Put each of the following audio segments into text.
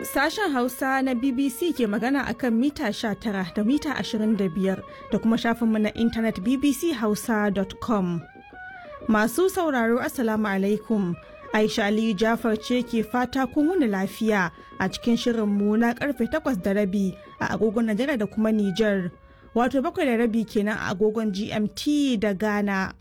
Sashen Hausa na BBC ke magana akan mita 19 da mita 25 da kuma shafinmu na intanet bbchausa.com. Masu sauraro Assalamu alaikum. Aisha Aliyu Jafar ce ke fata kun wuni lafiya a cikin shirinmu na karfe 8 da rabi a agogon Najeriya da kuma Nijar. Wato bakwai da rabi kenan a agogon GMT da Ghana.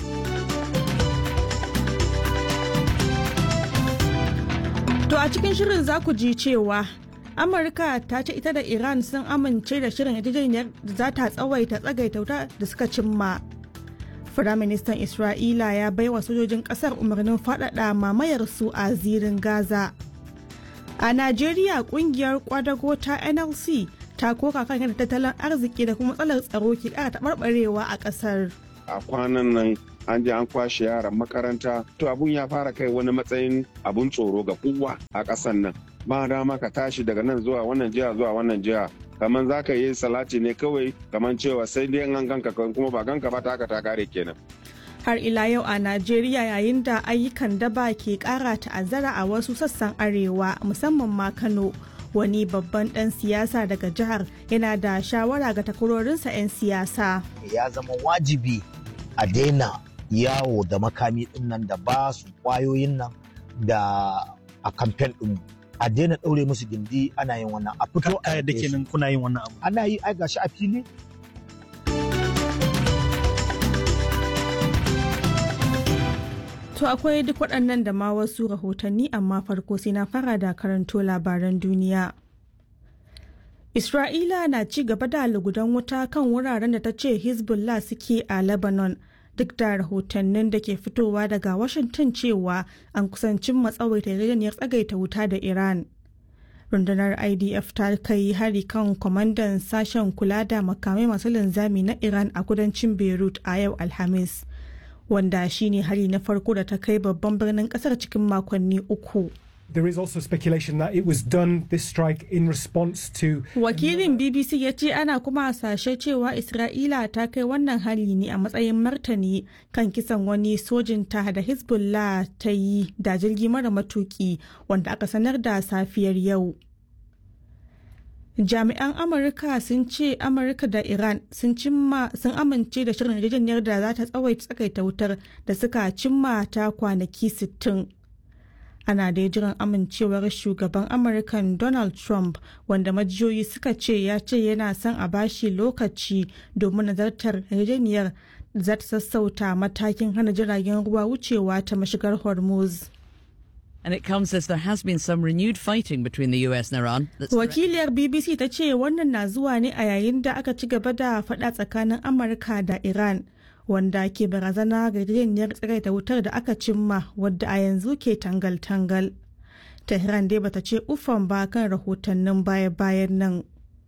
To a cikin shirin za ku ji cewa Amurka ta ce ita da Iran sun amince da shirin yarjejeniyar da za ta tsawaita tsagaita wuta da suka cimma. Firaministan Isra'ila ya baiwa sojojin ƙasar umarnin faɗaɗa mamayar su a zirin Gaza. A Najeriya ƙungiyar kwadago ta NLC ta koka kan yadda tattalin arziki da kuma matsalar tsaro ke ƙara taɓarɓarewa a ƙasar. A kwanan nan an je an kwashe yaran makaranta to abun ya fara kai wani matsayin abun tsoro ga kowa a ƙasan nan ba dama ka tashi daga nan zuwa wannan jiha zuwa wannan jiha kamar za ka yi salati ne kawai kamar cewa sai dai an ganka kuma ba ganka ba ta haka ta kare kenan har ila yau a Najeriya yayin da ayyukan daba ke kara ta'azzara a wasu sassan arewa musamman ma Kano wani babban dan siyasa daga jihar yana da shawara ga takwarorinsa 'yan siyasa ya zama wajibi a daina yawo da makami din nan da ba su kwayoyin nan da a kamfen din a daina ɗaure musu gindi ana yin wannan a fito a yadda kenan kuna yin wannan abu ana yi ai gashi a fili To akwai duk waɗannan da ma wasu rahotanni amma farko sai na fara da karanto labaran duniya. Isra'ila na ci gaba da lugudan wuta kan wuraren da ta ce Hezbollah suke a Lebanon duk da rahotannin da ke fitowa daga Washington cewa an kusancin matsawaita yarjejeniyar tsagaita wuta da Iran. Rundunar IDF ta kai hari kan kwamandan sashen kula da makamai masu linzami na Iran a kudancin Beirut a yau Alhamis. wanda shine hari na farko da ta kai babban birnin kasar cikin makonni uku. There is also speculation that it was done this strike in response to Wakilin BBC ya ce ana kuma hasashe cewa Isra'ila ta kai wannan hari ne a matsayin martani kan kisan wani sojin ta da Hezbollah ta yi da jirgi mara matuki wanda aka sanar da safiyar yau. jami'an amurka sun ce amurka da iran sun cimma sun amince da shirin yarjejeniyar da za ta tsawaita tsakaita wutar da suka cimma ta kwanaki 60 ana da jiran amincewar shugaban amurkan donald trump wanda majiyoyi suka ce ya ce yana son a bashi lokaci domin nazartar yarjejeniyar za ta sassauta matakin hana jiragen ruwa wucewa ta mashigar hormuz And it comes as there has been some renewed fighting between the US and Iran. Wakiliyar BBC ta ce wannan na zuwa ne a yayin da aka ci gaba da faɗa tsakanin Amurka da Iran wanda ke barazana ga yarjejeniyar tsagaita wutar da aka cimma wadda a yanzu ke tangal-tangal. Tehran dai bata ce ufan ba kan rahotannin baya-bayan nan.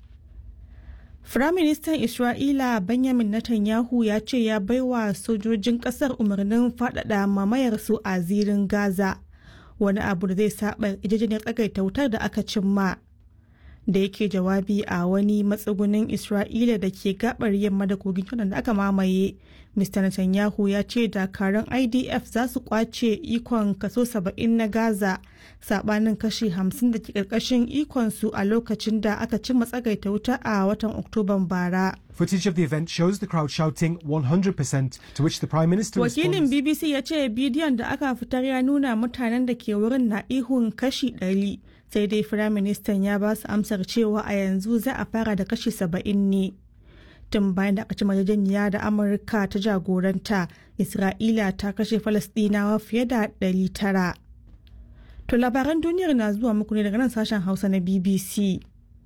Firaministan Isra'ila Benjamin Netanyahu ya ce ya baiwa sojojin ƙasar umarnin faɗaɗa mamayarsu a zirin Gaza. wani abu da zai saba yarjejeniyar tsagaita wutar da aka cimma da yake jawabi a wani matsugunin isra'ila da ke gabar yamma da kogin jordan da aka mamaye mr netanyahu ya ce dakarun idf za su kwace ikon kaso 70 na gaza sabanin kashi 50 da ke karkashin ikonsu a lokacin da aka cimma tsagaita wuta a watan oktoban bara Footage of the event shows the crowd shouting 100% to which the Prime Minister Wakilin responds. BBC ya ce bidiyon da aka fitar ya nuna mutanen da ke wurin na ihun kashi 100 sai dai Firaministan ya ba su amsar cewa a yanzu za a fara da kashi 70 ne. Tun bayan da aka ci yarjejeniya da Amurka ta jagoranta, Isra'ila ta kashe Falasɗinawa fiye da 900. To labaran duniyar na zuwa muku ne daga nan sashen Hausa na BBC.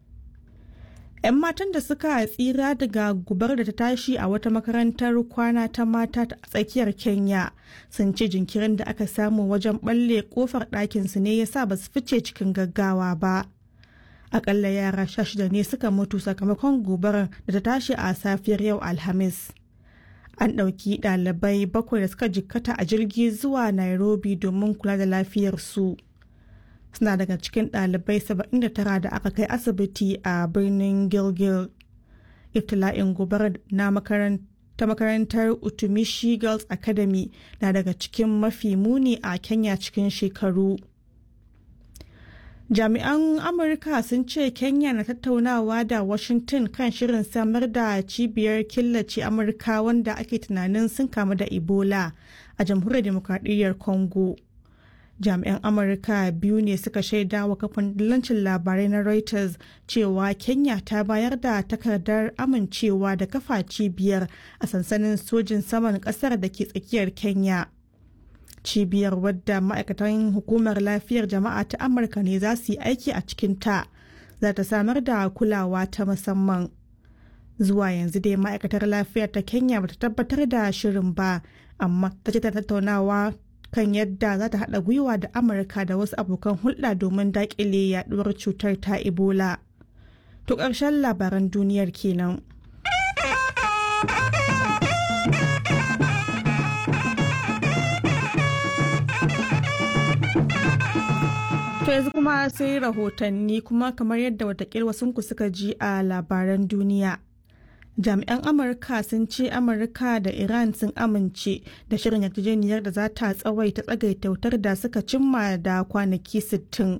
'yan matan da suka tsira daga gubar da ta tashi a wata makarantar kwana ta mata a tsakiyar kenya sun ce jinkirin da aka samu wajen balle kofar ɗakinsu ne ya sa ba su fice cikin gaggawa ba akalla yara sha shida ne suka mutu sakamakon gobarar da ta tashi a safiyar yau alhamis an ɗauki ɗalibai bakwai da suka jikkata a jirgi zuwa nairobi domin kula da lafiyarsu. suna daga cikin ɗalibai 79 da aka kai asibiti a birnin gilgil iftila'in gobarar na ta makarantar utumishi girls academy na daga cikin mafi muni a kenya cikin shekaru Jami'an Amurka sun ce Kenya na tattaunawa da Washington kan shirin samar da cibiyar killace Amurka wanda ake tunanin sun kamu da Ebola a jamhuriyar demokradiyyar Congo. Jami'an Amurka biyu ne suka shaida wa kafin dillancin labarai na Reuters cewa Kenya ta bayar da takardar amincewa da kafa cibiyar a sansanin sojin saman kasar da ke tsakiyar Kenya. cibiyar wadda ma'aikatan hukumar lafiyar jama'a ta amurka ne za su yi aiki a cikinta za ta samar da kulawa ta musamman zuwa yanzu dai ma'aikatar lafiyar ta kenya bata tabbatar da shirin ba amma ta ce ta tattaunawa kan yadda za ta haɗa gwiwa da amurka da wasu abokan hulɗa domin daƙile yaɗuwar cutar ta ebola to ƙarshen labaran duniyar kenan. To yanzu kuma sai rahotanni kuma kamar yadda watakila wasunku suka ji a labaran duniya. Jami'an Amurka sun ce Amurka da Iran sun amince da shirin yarjejeniyar da za ta tsawaita tsagaita wutar da suka cimma da kwanaki 60.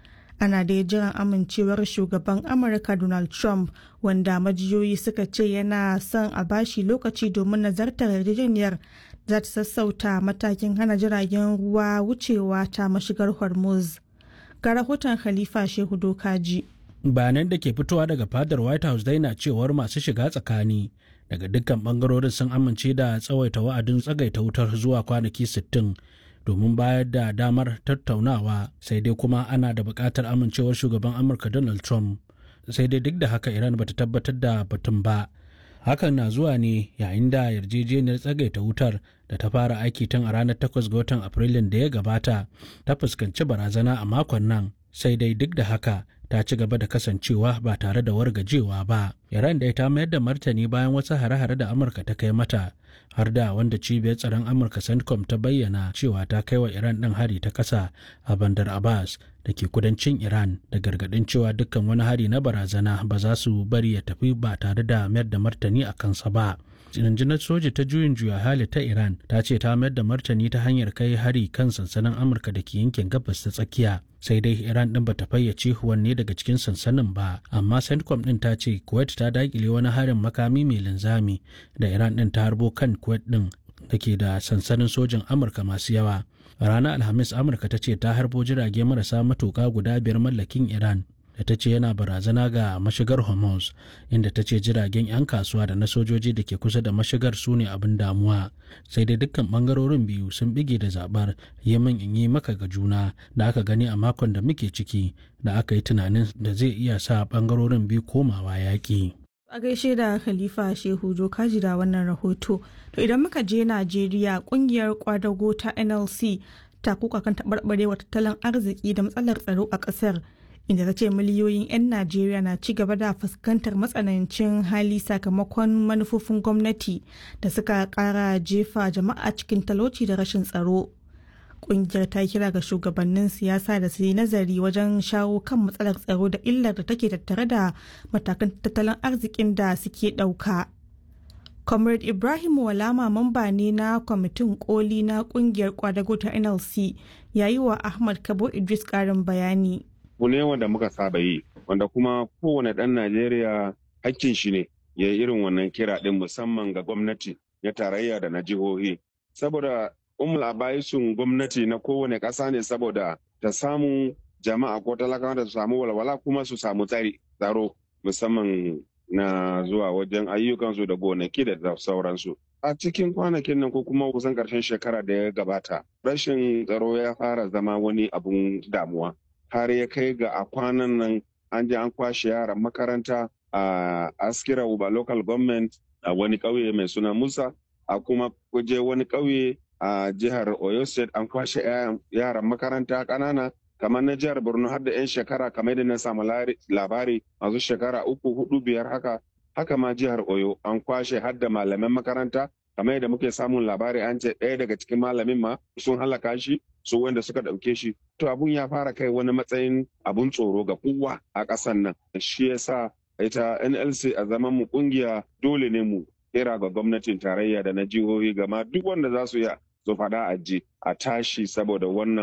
Ana da jiran amincewar shugaban Amurka Donald Trump wanda majiyoyi suka ce yana son a bashi lokaci domin nazartar yarjejeniyar za ta sassauta matakin hana jiragen ruwa wucewa ta mashigar Hormuz. ga rahoton Khalifa Shehu Dokaji. Bayanan da ke fitowa daga fadar White House dai na cewar masu shiga tsakani daga dukkan bangarorin sun amince da tsawaita wa'adin tsagaita wutar zuwa kwanaki 60 domin bayar da damar tattaunawa sai dai kuma ana da buƙatar amincewar shugaban Amurka Donald Trump. Sai dai duk da haka Iran bata tabbatar da batun ba. Hakan na zuwa ne yayin da yarjejeniyar tsagaita wutar da ta fara aiki tun a ranar 8 ga watan Afrilun da ya gabata ta fuskanci barazana a makon nan sai dai duk da haka ta ci gaba da kasancewa ba tare da wargajewa ba. Iran dai ta mayar da martani bayan wasu hare-hare da Amurka ta kai mata har da wanda cibiyar tsaron Amurka CENTCOM ta bayyana cewa ta kai wa Iran ɗin hari ta ƙasa a Bandar Abbas da ke kudancin Iran da gargaɗin cewa dukkan wani hari na barazana ba za su bari ya tafi ba tare da mayar da martani a kansa ba. rundunar soja ta juyin juya hali ta iran ta ce ta mayar da martani ta hanyar kai hari kan sansanin amurka da ke yankin gabas ta tsakiya sai dai iran din bata fayyace wanne daga cikin sansanin ba amma centcom din ta ce kuwait ta dakile wani harin makami mai linzami da iran din ta harbo kan kuwait din da ke da sansanin sojin amurka masu yawa ranar alhamis amurka ta ce ta harbo jirage marasa matuka guda biyar mallakin iran da ta ce yana barazana ga mashigar hormuz inda ta ce jiragen 'yan kasuwa da na sojoji da ke kusa da mashigar su ne abin damuwa sai dai dukkan bangarorin biyu sun bige da zabar yamin in yi maka ga juna da aka gani a makon da muke ciki da aka yi tunanin da zai iya sa bangarorin biyu komawa yaƙi. a gaishe da khalifa shehu kaji da wannan rahoto to idan muka je najeriya kungiyar kwadago ta nlc ta kuka kan taɓarɓarewa tattalin arziki da matsalar tsaro a ƙasar inda ta ce miliyoyin 'yan najeriya na ci gaba da fuskantar matsanancin hali sakamakon manufofin gwamnati da suka kara jefa jama'a cikin talauci da rashin tsaro kungiyar ta kira ga shugabannin siyasa da su yi nazari wajen shawo kan matsalar tsaro da illar da take tattare da matakan tattalin arzikin da suke ɗauka. comrade ibrahim walama mamba ne na kwamitin koli na kungiyar kwadago ta nlc yayi wa ahmad kabo idris karin bayani abu ne wanda muka saba yi wanda kuma kowane ɗan Najeriya hakkin shi ne ya yi irin wannan kira ɗin musamman ga gwamnati na tarayya da na jihohi. Saboda umul abaisun gwamnati na kowane ƙasa ne saboda ta samu jama'a ko talakawa da su samu walwala kuma su samu tsari tsaro musamman na zuwa wajen ayyukansu da gonaki da sauransu. A cikin kwanakin nan ko kuma kusan ƙarshen shekara da ya gabata, rashin tsaro ya fara zama wani abun damuwa. har ya kai ga a kwanan nan an je an kwashe yaran makaranta a askira uba local government a wani ƙauye mai suna musa a kuma kuje wani ƙauye a jihar oyo state an kwashe yaran makaranta ƙanana kamar na jihar borno har da 'yan shekara kamar da na samu labari masu shekara uku hudu biyar haka haka ma jihar oyo an kwashe har da malaman makaranta kamar yadda muke samun labari an ce ɗaya daga cikin malamin ma sun halaka shi su wanda suka ɗauke shi to abun ya fara kai wani matsayin abun tsoro ga kowa a ƙasan nan shi yasa ita nlc a zaman mu kungiya dole ne mu kira ga gwamnatin tarayya da na jihohi gama duk wanda za su yi su faɗa a ji a tashi saboda wannan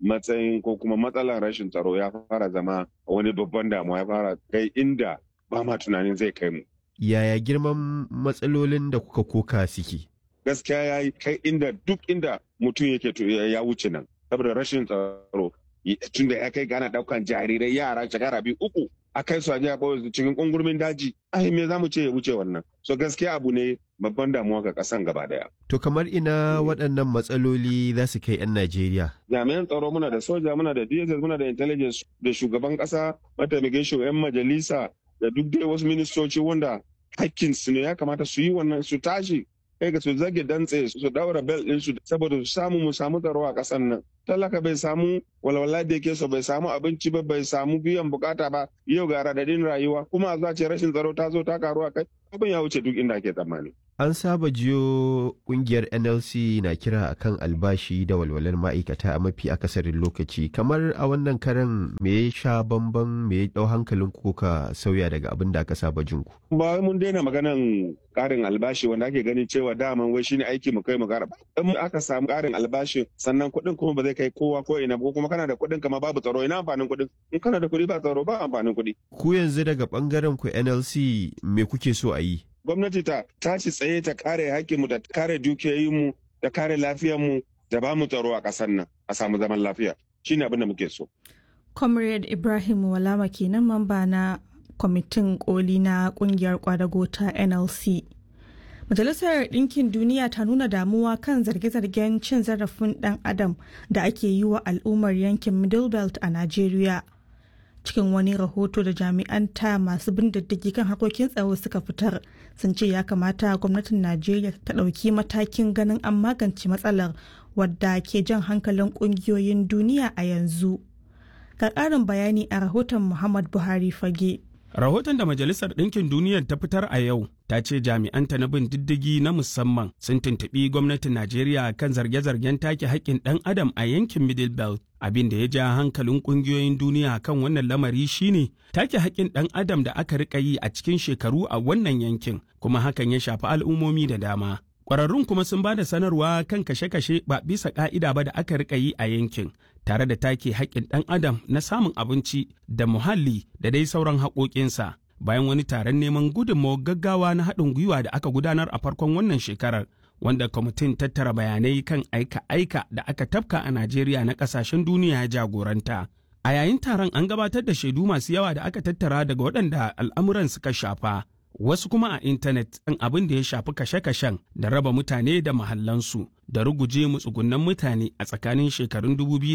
matsayin ko kuma matsalar rashin tsaro ya fara zama wani babban damuwa ya fara kai inda ba ma tunanin zai kai mu. Yaya girman matsalolin da kuka koka suke? Gaskiya ya yi kai inda duk inda mutum yake ya wuce nan saboda rashin tsaro tun da ya kai gana daukan jarirai yara shekara biyu uku a kai su a jiya cikin kungurmin daji ai me za mu ce ya wuce wannan so gaskiya abu ne babban damuwa ga kasan gaba daya To kamar ina waɗannan matsaloli za su kai 'yan Najeriya? jami'an tsaro muna da soja muna da dss muna da intelligence da shugaban kasa mataimakin shugaban majalisa da duk dai wasu ministoci wanda hakkin su ne ya kamata su yi wannan su tashi kai ga su zage dantse su daura bel din su saboda su samu mu samu tsaro a kasan nan talaka bai samu walwala da yake so bai samu abinci ba bai samu biyan bukata ba yau ga radadin rayuwa kuma a zuwa ce rashin tsaro ta zo ta karu a kai abin ya wuce duk inda ake tsammani An saba jiyo kungiyar NLC na kira akan albashi da walwalar ma'aikata a mafi akasarin lokaci kamar a wannan karan me ya sha bamban me ya dau hankalin ku ka sauya daga abin da aka saba jin ku. ba wai mun daina maganan karin albashi wanda ake ganin cewa daman wai shine aiki mu kai mu kara in aka samu karin albashi sannan kuɗin kuma ba zai kai kowa ko ina ba ko kuma kana da kuɗin kama babu tsaro ina amfanin kuɗin in kana da kuɗi ba tsaro ba amfanin kuɗi Ku yanzu daga bangaren ku NLC me kuke so a yi? gwamnati ta tashi tsaye ta kare hakkinmu da kare dukiyoyinmu da kare lafiyarmu da ba mu tsaro a ƙasar nan a samu zaman lafiya shine abin da muke so comrade ibrahim walama kenan mamba na kwamitin koli na kungiyar kwadago ta nlc majalisar ɗinkin duniya ta nuna damuwa kan zarge-zargen cin zarafin ɗan adam da ake yi wa al'ummar yankin middle belt a najeriya cikin wani rahoto da jami'an ta masu bin diddigi kan harkokin tsaro suka fitar sun ce ya kamata gwamnatin najeriya ta ɗauki matakin ganin an magance matsalar wadda ke jan hankalin ƙungiyoyin duniya a yanzu ga ƙarin bayani a rahoton muhammad buhari fage Rahoton da Majalisar Ɗinkin Duniyar ta fitar a yau ta ce jami'anta na bin diddigi na musamman sun tuntuɓi gwamnatin Najeriya kan zarge-zargen take haƙƙin ɗan adam a yankin Middle Belt. Abin da ya ja hankalin ƙungiyoyin duniya kan wannan lamari shine take haƙƙin ɗan adam da aka riƙa yi a cikin shekaru a wannan yankin, kuma hakan ya shafi al'ummomi da dama. Ƙwararrun kuma sun ba da sanarwa kan kashe-kashe ba bisa ƙa'ida ba da aka riƙa yi a yankin, tare da take haƙƙin ɗan adam na samun abinci da muhalli da dai sauran haƙoƙinsa. Bayan wani taron neman gudunmawar gaggawa na haɗin gwiwa da aka gudanar a farkon wannan shekarar, wanda kwamitin tattara bayanai kan aika-aika da aka tafka a Najeriya na ƙasashen duniya ya jagoranta. A yayin taron an gabatar da shaidu masu yawa da aka tattara daga waɗanda al'amuran suka shafa. wasu kuma a intanet ɗin abin da ya shafi kashe-kashen da raba mutane da mahallansu da ruguje mutsugunan mutane a tsakanin shekarun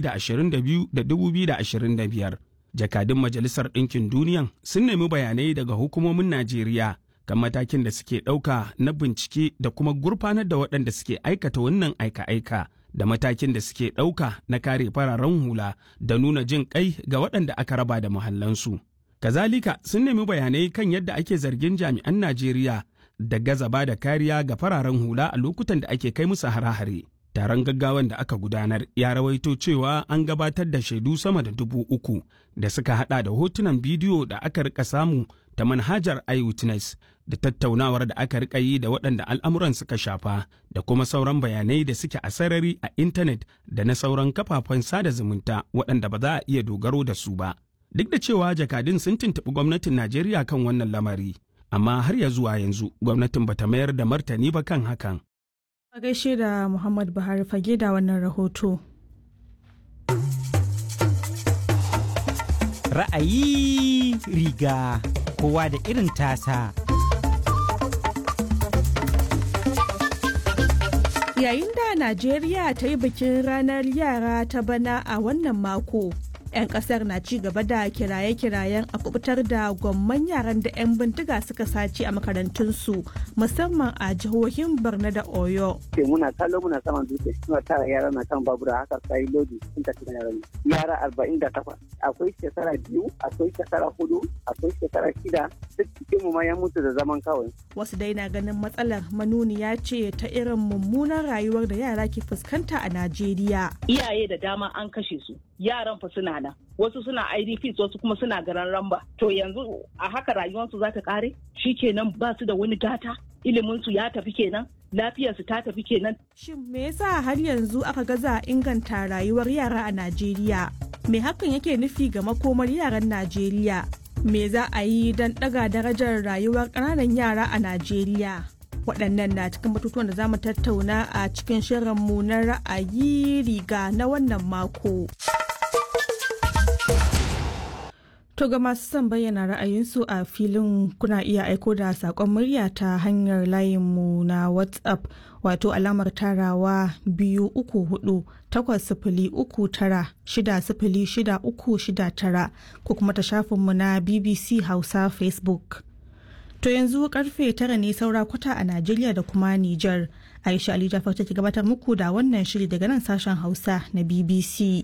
2022 da 2025. Jakadun Majalisar Ɗinkin Duniyan sun nemi bayanai daga hukumomin Najeriya kan matakin da suke ɗauka na bincike da kuma gurfanar da waɗanda suke aikata wannan aika-aika da matakin da suke ɗauka na kare fararen hula da nuna jin ƙai ga waɗanda aka raba da muhallansu. Kazalika sun nemi bayanai kan yadda ake zargin jami'an Najeriya da gaza ba da kariya ga fararen hula a lokutan da ake kai musu hare-hare. Taron gaggawan da aka gudanar ya rawaito cewa an gabatar da shaidu sama da dubu uku da suka hada da hotunan bidiyo da aka rika samu ta manhajar iWitness da tattaunawar da aka rika yi da waɗanda al'amuran suka shafa da kuma sauran bayanai da suke a sarari a intanet da na sauran kafafen sada zumunta waɗanda ba za a iya dogaro da su ba. Duk da cewa jakadun sun tuntuɓi gwamnatin Najeriya kan wannan lamari, amma har ya zuwa yanzu gwamnatin bata mayar da martani ba kan hakan. a gaishe da muhammad buhari fage da wannan rahoto Ra'ayi riga kowa da irin tasa. yayin da najeriya ta yi bikin ranar yara ta bana a wannan mako 'yan kasar na ci gaba da kiraye-kirayen a kubutar da gwamman yaran da 'yan bindiga suka sace a makarantunsu musamman a jihohin borno da oyo ce muna kallo muna saman dutse suna tara yara na kan babura haka sai lodi sun tafi da yaran yara arba'in da takwas akwai shekara biyu akwai shekara hudu akwai shekara shida duk cikin mu ma ya mutu da zaman kawai wasu dai na ganin matsalar manuniya ce ta irin mummunan rayuwar da yara ke fuskanta a najeriya iyaye da dama an kashe su yaran fa suna nan wasu suna idps wasu kuma suna garan ramba to yanzu a haka rayuwarsu za ta kare kenan ba su da wani gata ilimin su ya tafi kenan lafiyarsu ta tafi kenan. Shin me yasa har yanzu aka gaza inganta rayuwar yara a Najeriya? Me hakan yake nufi ga makomar yaran Najeriya? Me za a yi don ɗaga darajar rayuwar ƙananan yara a Najeriya? Waɗannan na cikin batutuwan da za mu tattauna a cikin shirinmu na ra'ayi riga na wannan mako. To ga masu son bayyana ra'ayinsu a filin kuna iya aiko da saƙon murya ta hanyar layinmu na WhatsApp wato alamar tarawa biyu uku hudu takwas sifili uku tara shida sifili shida uku shida tara ko kuma ta shafinmu na BBC Hausa Facebook. To yanzu karfe tara ne saura kwata a Najeriya da kuma Nijar. Aisha Ali Jafar take gabatar muku da wannan shiri daga nan sashen Hausa na BBC.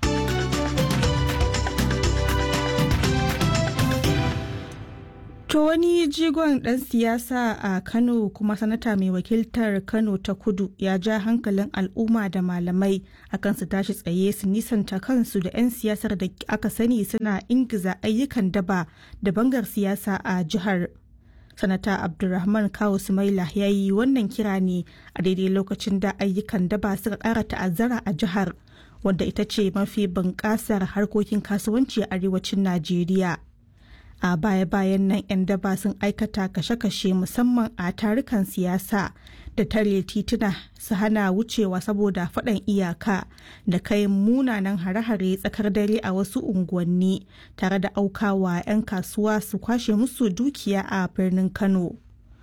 To wani jigon ɗan siyasa a Kano kuma sanata mai wakiltar Kano ta kudu ya ja hankalin al'umma da malamai akan su tashi tsaye su nisanta kansu da 'yan siyasar da aka sani suna ingiza ayyukan daba da bangar siyasa a jihar. Sanata Abdulrahman Kawu Sumaila ya yi wannan kira ne a daidai lokacin da ayyukan daba suka ƙara ta'azzara a jihar wanda ita ce mafi bunƙasar harkokin kasuwanci a arewacin Najeriya. a baya-bayan nan 'yan daba sun aikata kashe-kashe musamman a tarukan siyasa da tare tituna su hana wucewa saboda faɗan iyaka da kai munanan hare-hare tsakar dare a wasu unguwanni tare da aukawa 'yan kasuwa su kwashe musu dukiya a birnin kano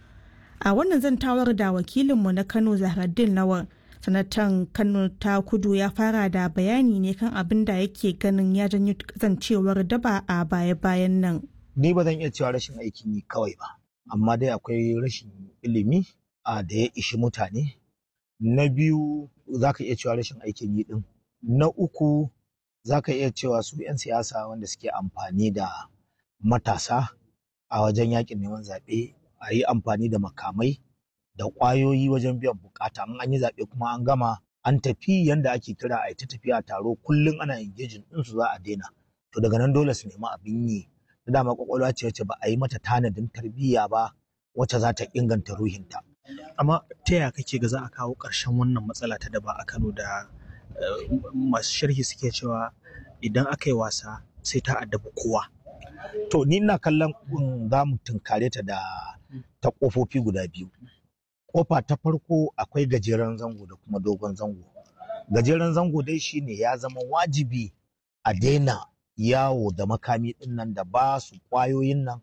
a wannan zantawar da wakilinmu na kano zahraddin lawan sanatan kano ta kudu ya fara da bayani ne kan abin da yake ganin ya janyo zancewar daba a baya-bayan nan ni ba zan iya cewa rashin aikin yi kawai ba amma dai akwai rashin ilimi a da ya ishi mutane na biyu za ka iya cewa rashin aikin yi din na uku za ka iya cewa su 'yan siyasa wanda suke amfani da matasa a wajen yakin neman zaɓe a yi amfani da makamai da ƙwayoyi wajen biyan bukata in an yi zaɓe kuma an gama an tafi yanda ake kira a ta tafiya taro kullum ana engaging ɗinsu za a daina to daga nan dole su nemi abin yi da dama kwakwalwa ce wacce ba a yi mata tanadin tarbiyya ba wacce za ta inganta ruhinta. Amma ta yaya kake ga za a kawo ƙarshen wannan matsala ta daba a Kano da masu sharhi suke cewa idan aka yi wasa sai ta addabi kowa. To ni ina kallon za mu tunkare ta da ta ƙofofi guda biyu. Ƙofa ta farko akwai gajeren zango da kuma dogon zango. Gajeren zango dai shine ya zama wajibi a daina yawo da makami din nan da ba su kwayoyin nan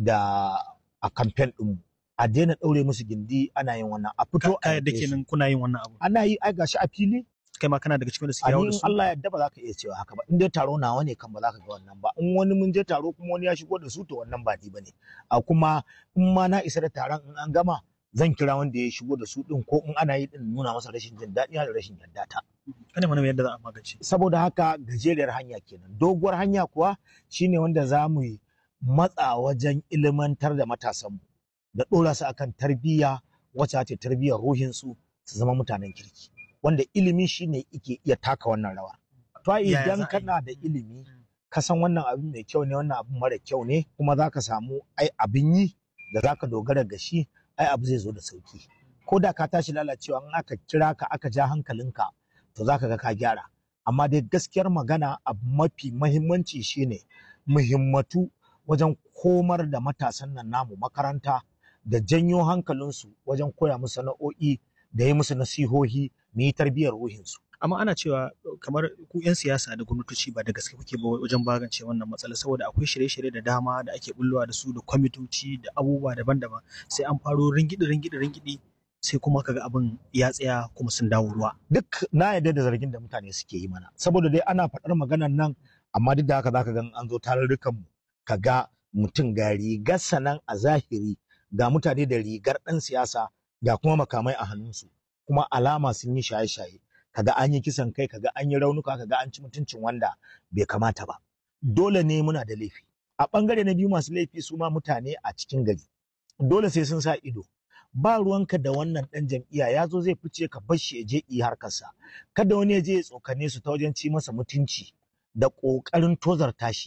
da a kamfen din a daina ɗaure musu gindi ana yin wannan a fito a da kenan kuna yin wannan abu ana yi ai gashi a fili kai ma kana daga cikin da suke yawo da su Allah ya yarda ba za ka iya cewa haka ba in dai taro nawa ne kan ba za ka ga wannan ba in wani mun je taro kuma wani ya shigo da su to wannan ba ni bane a kuma in ma na isa da taron in an gama zan kira wanda ya shigo da su din ko in ana yi din nuna masa rashin jin daɗi da rashin yarda ta kana mana yadda za a magance saboda haka gajeriyar hanya kenan doguwar hanya kuwa shine wanda za mu yi matsa wajen ilimantar da matasanmu da ɗora su akan tarbiyya wacce ce tarbiyyar ruhinsu su zama mutanen kirki wanda ilimi shine yake iya taka wannan rawa to idan kana da ilimi ka san wannan abin mai kyau ne wannan abin mara kyau ne kuma za ka samu ai abin yi da za ka dogara ga shi ai abu zai zo da sauki ko da ka tashi lalacewa in aka kira ka aka ja hankalinka to za ka ga ka gyara amma dai gaskiyar magana abu mafi mahimmanci shine muhimmatu wajen komar da matasan nan namu makaranta da janyo hankalinsu wajen koya musu sana'o'i da yi musu nasihohi mu yi tarbiyyar ruhinsu amma ana cewa kamar ku 'yan siyasa da gwamnatoci ba da gaske kuke ba wajen magance wannan matsala saboda akwai shirye-shirye da dama da ake bullowa da su da kwamitoci da abubuwa daban-daban sai an faro ringidi ringidi ringidi sai kuma kaga abin ya tsaya kuma sun dawo ruwa duk na yarda da zargin da mutane suke yi mana saboda dai ana faɗar maganar nan amma duk da haka zaka ga an zo tarurrukan mu kaga mutum ga rigar sanan a zahiri ga mutane da rigar ɗan siyasa ga kuma makamai a hannunsu kuma alama sun yi shaye-shaye kaga an yi kisan kai kaga an yi raunuka kaga an ci mutuncin wanda bai kamata ba dole ne muna da laifi a bangare na biyu masu laifi su ma mutane a cikin gari dole sai sun sa ido ba ruwanka da wannan dan jam'iyya ya zo zai fice ka bar shi ya je yi harkarsa kada wani ya je ya tsokane su ta wajen ci masa mutunci da ƙoƙarin tozarta shi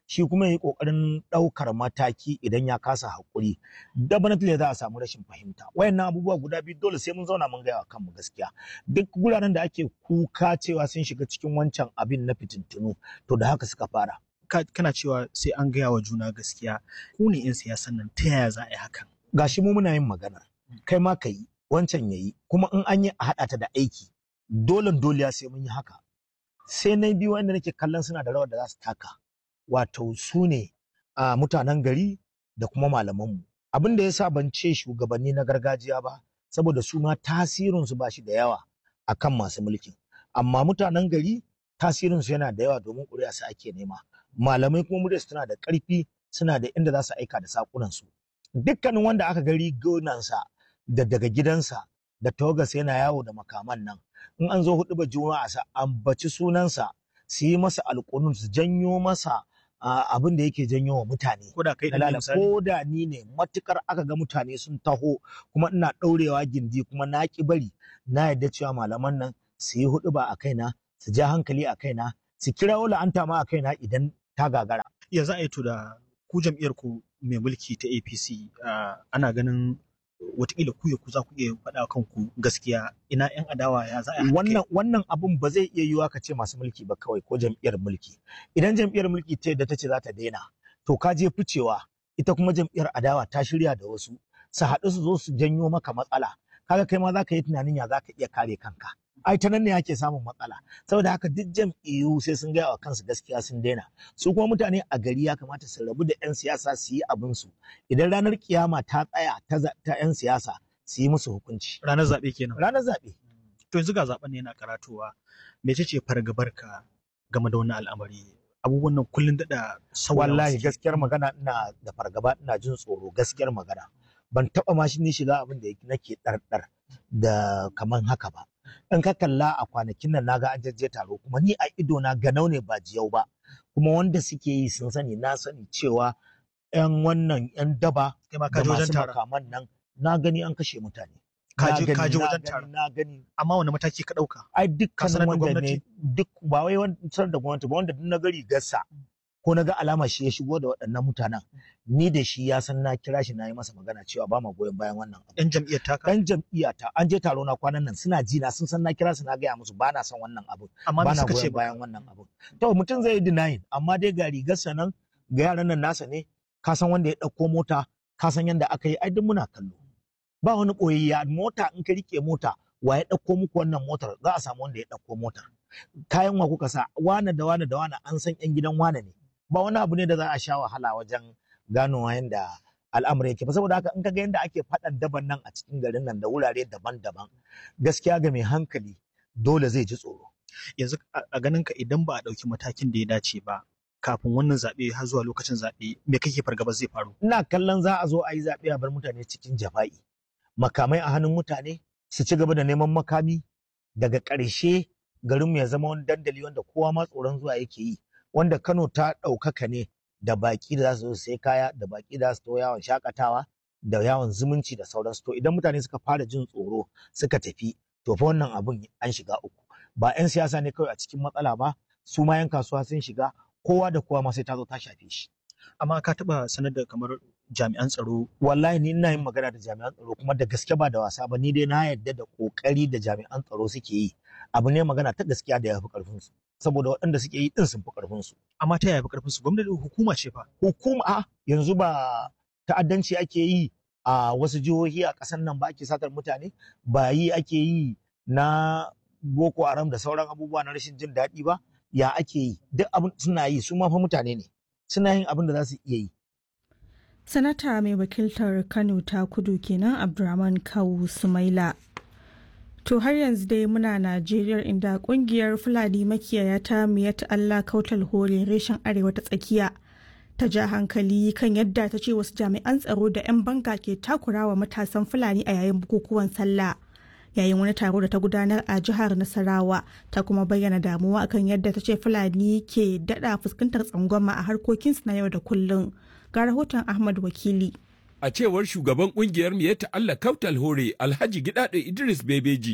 shi kuma yi kokarin ɗaukar mataki idan ya kasa haƙuri definitely za a samu rashin fahimta wayannan abubuwa guda biyu dole sai mun zauna mun gaya wa kanmu gaskiya duk guraren da ake kuka cewa sun shiga cikin wancan abin na fitintunu to da haka suka fara kana cewa sai an gaya wa juna gaskiya ku ne 'yan siyasan nan ta yaya za a yi hakan gashi mu muna yin magana kai ma ka yi wancan ya yi kuma in an yi a haɗa ta da aiki dole dole sai mun yi haka sai na biyu wanda nake kallon suna da rawar da za su taka wato su ne a mutanen gari da kuma malamanmu abin da ya sa ban ce shugabanni na gargajiya ba saboda su ma tasirinsu ba shi da yawa akan masu mulkin amma mutanen gari tasirinsu yana da yawa domin ƙuri'a su ake nema malamai kuma muryarsu tana da ƙarfi suna da inda za su aika da saƙunansu dukkanin wanda aka gari gonansa da daga gidansa da tawagarsa yana yawo da makaman nan in an zo hudu ba juma'a sa ambaci sunansa su yi masa alƙunun su janyo masa abin da yake janyo wa mutane ko da kai da ko da ni ne matukar aka ga mutane sun taho kuma ina ɗaurewa gindi kuma na ki bari na yadda cewa malaman nan su yi hudu ba a kaina su ja hankali a kaina su kira la'anta ma a kaina idan ta gagara ya za a yi to da ku jam'iyyar ku mai mulki ta APC ana ganin watakila ku ya ku za ku iya faɗa kanku gaskiya ina yan adawa ya za a wannan wannan abun ba zai iya yiwuwa ka ce masu mulki ba kawai ko jam'iyyar mulki idan jam'iyyar mulki ta yadda ta ce za ta daina to ka je ficewa ita kuma jam'iyyar adawa ta shirya da wasu su haɗu su zo su janyo maka matsala kaga kai ma za ka yi tunanin ya za ka iya kare kanka ai ta nan ne ake samun matsala saboda haka duk jam'iyyu sai sun gaya wa kansu gaskiya sun daina su kuma mutane a gari ya kamata su rabu da 'yan siyasa su yi abin su idan ranar kiyama ta tsaya ta 'yan siyasa su yi musu hukunci ranar zaɓe kenan ranar zaɓe to yanzu ga zaɓen ne yana karatowa mece ce fargabar ka game da wannan al'amari abubuwan nan kullun daɗa sauya wallahi gaskiyar magana ina da fargaba ina jin tsoro gaskiyar magana ban taɓa ma shi ni shiga abin da nake ɗarɗar da kaman haka ba in ka kalla a kwanakin nan naga an jajje taro kuma ni a ido na ganau ne ba jiyau ba kuma wanda suke yi sun sani na sani cewa yan wannan yan daba da masu makaman nan na gani an kashe mutane kaji kaji wajen taro na gani amma wani mataki ka dauka ai dukkan wanda ne duk ba wai wanda da gwamnati ba wanda duk na gari gassa ko na ga alama shi ya shigo da waɗannan mutanen ni da shi ya san na kira shi na yi masa magana cewa ba ma goyon bayan wannan abu. Yan jam'iyyar ta Yan jam'iyyar ta an je taro na kwanan nan suna ji na sun san na kira su na gaya musu ba na son wannan abu. Amma ba me na suka ce goyon ba? bayan wannan abu. To mutum zai yi denying amma dai ga rigarsa nan ga yaran nan nasa ne ka san wanda ya ɗauko mota ka san yadda aka yi ai duk muna kallo. Ba wani ɓoyayya mota in ka rike mota wa ya ɗauko muku wannan motar za a samu wanda ya ɗauko motar. Kayan wa kuka sa wane da wane da wane an san 'yan gidan wane ne. ba wani abu ne da za a sha wahala wajen ganowa yadda al'amari yake ba saboda haka in ka ga yadda ake faɗan daban nan a cikin garin nan da wurare daban-daban gaskiya ga mai hankali dole zai ji tsoro yanzu a ganin ka idan ba a ɗauki matakin da ya dace ba kafin wannan zaɓe har zuwa lokacin zaɓe me kake fargaba zai faru ina kallon za a zo a yi zaɓe a bar mutane cikin jafa'i makamai a hannun mutane su ci gaba da neman makami daga ƙarshe garinmu ya zama wani dandali wanda kowa ma tsoron zuwa yake yi wanda Kano ta ɗaukaka ne da baƙi da za su zo sai kaya da baƙi da za su to yawon shakatawa da yawon zumunci da sauransu to idan mutane suka fara jin tsoro suka tafi to fa wannan abun an shiga uku ba 'yan siyasa ne kawai a cikin matsala ba su ma 'yan kasuwa sun shiga kowa da kowa ma sai ta zo ta shafe shi amma ka taɓa sanar da kamar jami'an tsaro wallahi ni ina yin magana da jami'an tsaro kuma da gaske ba da wasa ba ni dai na yarda da kokari da jami'an tsaro suke yi abu ne magana ta gaskiya da ya fi karfin su saboda waɗanda suke yi din sun fi karfin su amma ta yaya fi karfin su gwamnati hukuma ce fa hukuma a yanzu ba ta'addanci ake yi a wasu jihohi a ƙasar nan ba ake satar mutane ba yi ake yi na boko haram da sauran abubuwa na rashin jin daɗi ba ya ake yi duk abin suna yi su ma fa mutane ne suna yin abin da za su iya yi Sanata mai wakiltar Kano ta kudu kenan Abdurrahman Kawu Sumaila. To har yanzu dai muna Najeriya inda kungiyar Fulani makiyaya ta miyat Allah kautal hore reshen arewa ta tsakiya ta ja hankali kan yadda ta ce wasu jami'an tsaro da 'yan banga ke takurawa matasan Fulani a yayin bukukuwan sallah. Yayin wani taro da ta gudanar a jihar Nasarawa ta kuma bayyana damuwa akan yadda ta ce Fulani ke dada fuskantar tsangwama a harkokinsu na yau da kullum. ga rahoton Ahmad Wakili. A cewar shugaban kungiyar Miyatta Allah Kautal Hore Alhaji Gidado Idris Bebeji,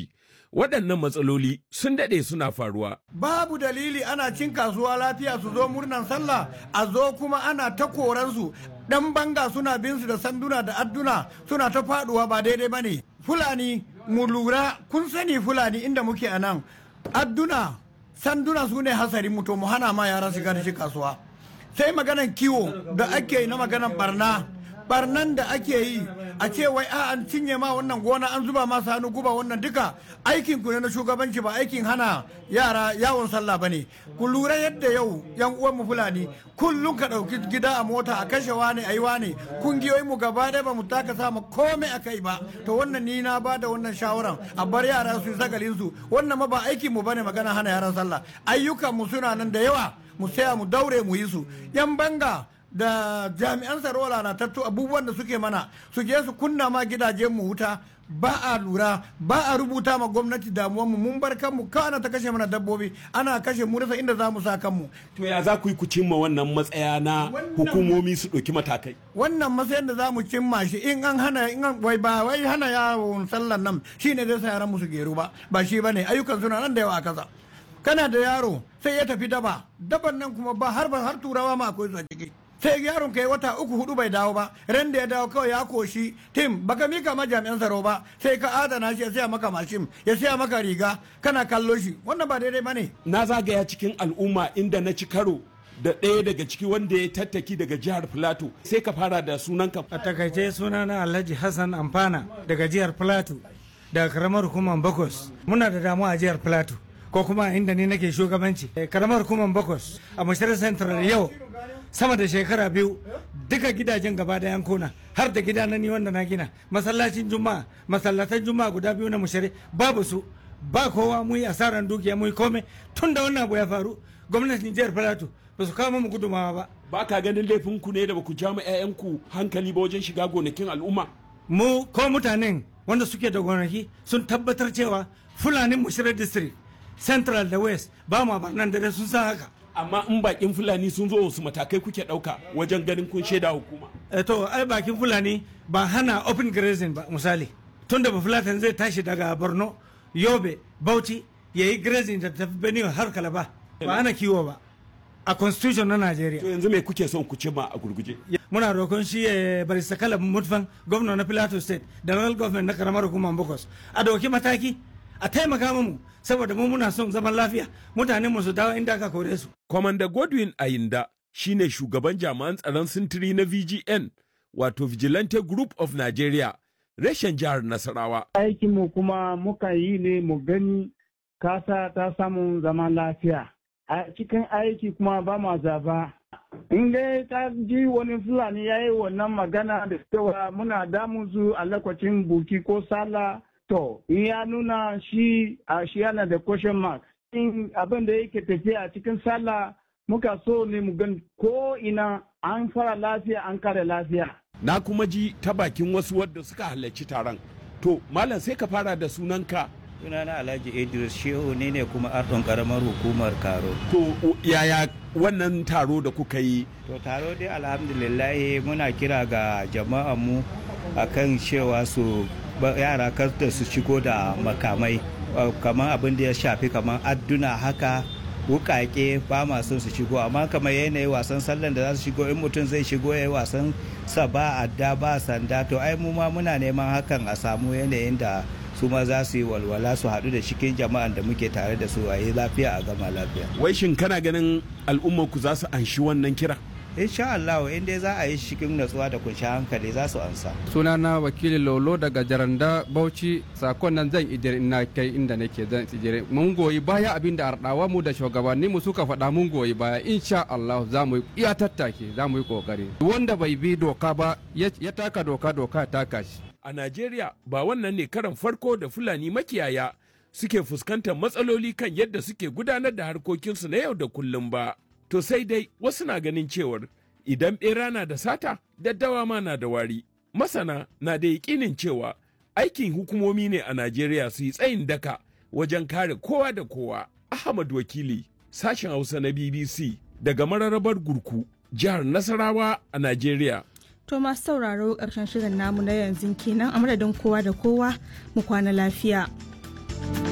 waɗannan matsaloli sun daɗe suna faruwa. Babu dalili ana cin kasuwa lafiya su zo murnan sallah a zo kuma ana ta koransu ɗan banga suna bin su da sanduna da adduna suna ta faɗuwa ba daidai ba ne. Fulani mu lura kun sani Fulani inda muke a nan adduna sanduna su ne hasari mu to mu hana ma yara shiga da shi kasuwa. Sai maganan kiwo da ake yi na maganan barna. barnan da ake yi a ce wai a an cinye ma wannan gona an zuba masa hannu guba wannan duka aikin ku ne na shugabanci ba aikin hana yara yawon sallah ba ne ku lura yadda yau yan uwan mu fulani kullum ka ɗauki gida a mota a kashe wane a yi wane kungiyoyin mu gaba ɗaya ba mu taka sama komai a kai ba to wannan ni na ba da wannan shawaran a bar yara su yi sagalin su wannan ma ba aikin mu bane magana hana yaran sallah ayyukan mu suna nan da yawa mu saya mu daure mu yi su yan banga da jami'an tsaro lalatattu abubuwan da suke mana su je su kunna ma gidajen mu wuta ba a lura ba a rubuta ma gwamnati damuwanmu mun bar kanmu kana ta kashe mana dabbobi ana kashe mu rasa inda za mu sa kanmu to ya za ku yi ku cimma wannan matsaya na hukumomi su ɗauki matakai wannan matsayin da za mu cimma shi in an hana in an wai ba wai hana yawon sallan nan shine zai sa yaran mu su geru ba ba shi bane ayyukan suna nan da yawa a kasa kana da yaro sai ya tafi daba daban nan kuma ba har har turawa ma akwai su a ciki sai yaron kai wata uku hudu bai dawo ba ran da ya dawo kawai ya koshi tim baka mika ma jami'an tsaro ba sai ka adana shi ya siya maka mashin ya siya maka riga kana kallo shi wannan ba daidai bane na zagaya cikin al'umma inda na ci karo da ɗaya daga ciki wanda ya tattaki daga jihar Filato sai ka fara da sunanka. A takaice sunana Alhaji Hassan Amfana daga jihar Filato daga karamar hukumar Bakos. Muna da damuwa a jihar Filato ko kuma inda ni nake shugabanci. Karamar hukumar Bakos a Mashirar Central yau sama da shekara biyu duka gidajen gaba da yankuna har da gida na ni wanda na gina masallacin juma'a masallatan juma'a guda biyu na mushari babu su ba kowa mu yi asaran dukiya mu yi kome tun da wannan abu ya faru gwamnatin jihar plateau ba su kawo mu gudumawa ba ba ka ganin laifin ku ne da ba ku ja mu 'ya'yanku hankali ba wajen shiga gonakin al'umma mu ko mutanen wanda suke da gonaki sun tabbatar cewa fulanin mushirar district central da west ba ma nan da sun san haka amma in bakin fulani sun zo wasu matakai kuke dauka wajen ganin kun shaida hukuma e to ai bakin fulani ba hana open grazing ba misali tun da fulatan zai tashi daga borno yobe bauchi ya yi grazing da tafi benue har kalaba ba hana kiwo ba a constitution na nigeria to yanzu me kuke son ku cimma a gurguje muna roƙon shi ya bari sakala mutfan gwamna na plateau state da local government na karamar hukumar bokos a dauki mataki a taimaka mu saboda mu muna son zaman lafiya mutanen mu su dawo inda aka kore su. Kwamanda Godwin Ayinda shine shugaban jami'an tsaron sintiri na VGN wato Vigilante Group of Nigeria reshen jihar Nasarawa. Aikin mu kuma muka yi ne mu gani kasa ta samun zaman lafiya. A cikin aiki kuma ba ma zaba. In dai ta ji wani Fulani ya yi wannan magana da cewa muna damun su a lokacin buki ko sallah To, in ya nuna shi a shi yana da question mark. In abin da yake tafiya a cikin sallah muka so ne mu gan ko ina an fara lafiya an kare lafiya. Na kuma ji ta bakin wasu wadda suka halarci taron. To, Malam sai ka fara da sunanka. Sunana Alhaji Idris Shehu ne ne kuma ardon karamar hukumar Karo. To, yaya wannan taro da kuka yi? To, taro dai alhamdulillah muna kira ga jama'a mu akan cewa su yara kar da su shigo da makamai kamar abin da ya shafi kamar adduna haka wukake ba ma son su shigo amma kamar yanayi wasan sallan da za su shigo in mutum zai shigo ya yi wasan sa ba adda ba sanda to ai mu ma muna neman hakan a samu yanayin da su ma za su yi walwala su haɗu da cikin jama'an da muke tare da su a yi lafiya a gama lafiya. wai shin kana ganin al'ummar ku za su anshi wannan kira insha Allah in dai za a yi cikin natsuwa da kunshi hankali za su ansa. Sunana wakilin Lolo daga Jaranda Bauchi sakon nan zan ijiri ina kai inda nake zan ijiri mun goyi baya abin da ardawa mu da shugabanni mu suka faɗa mun goyi baya insha Allah za mu iya tattake za mu yi kokari wanda bai bi doka ba ya taka doka doka taka shi. A Najeriya ba wannan ne karan farko da Fulani makiyaya suke fuskantar matsaloli kan yadda suke gudanar da harkokinsu na yau da kullum ba. To sai dai wasu na ganin cewar idan ɓera na da sata, daddawa ma na da wari. Masana na da yaƙinin cewa aikin hukumomi ne a Najeriya su yi tsayin daka wajen kare kowa da kowa. Ahmad Wakili, sashen Hausa na BBC daga mararrabar Gurku, jihar Nasarawa a Najeriya. To masu sauraro ƙarshen shirin namu na yanzu kenan a madadin kowa da kowa mu kwana lafiya.